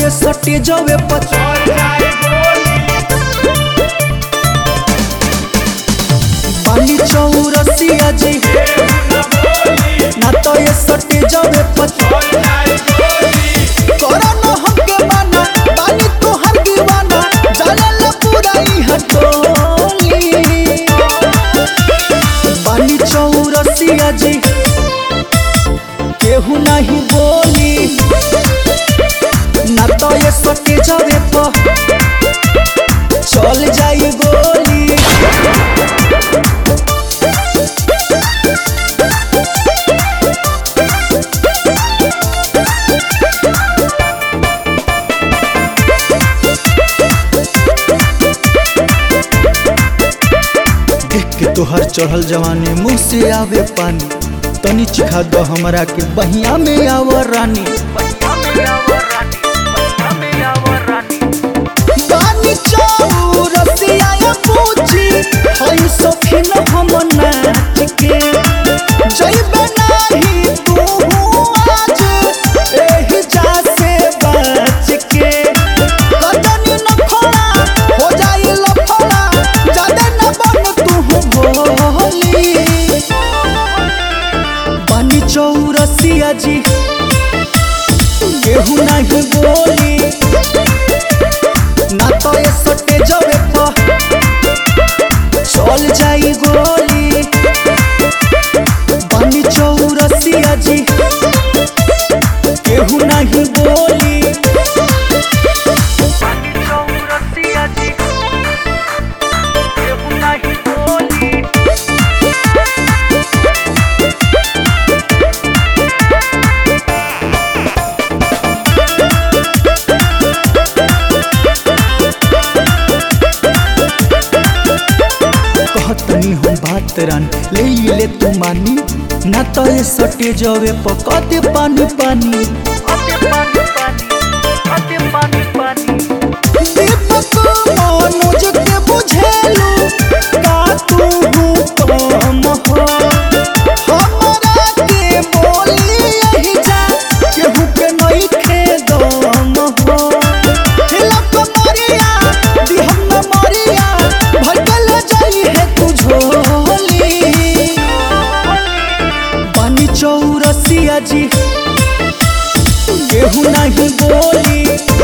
ये सटे जवे पर पानी चौरसिया जी ना तो ये सटे जवे पर करन हमके माना बानी तोहर दीवाना जलल पूरा ई हटोली बानी चौरसिया जी केहू नहीं बोली ना तो ये सटे जवे पर चल जाई गोली देख के तोहर चढ़ल जवानी मुंह से आवे पानी तनी चिखा दो हमरा के बहिया में आव रानी बानी चौरसिया या पूछी हई सखिन हम नाच के जइबे नाही तू आज एही जा से बच के कदनी न खोला हो जाई लफड़ा जादे न बन तू भोली बानी चौरसिया जी केहू नहीं बोली ना तो ये सटे जवे पर चल जाई गोली बानी चौरसिया जी केहू नहीं बोली कहतनी हम बात रान ले ले तू मानी ना तो ये सटे जवे पर कदे पानी पानी दीपक मनोज के बुझेलू का तू कम हो हमरा के बोली यही जा केहू के नहीं खेदम हो हिलक मरिया दिहम न मरिया भटकल जाई है तू झोली पानी चौरसिया जी केहू नहीं बोली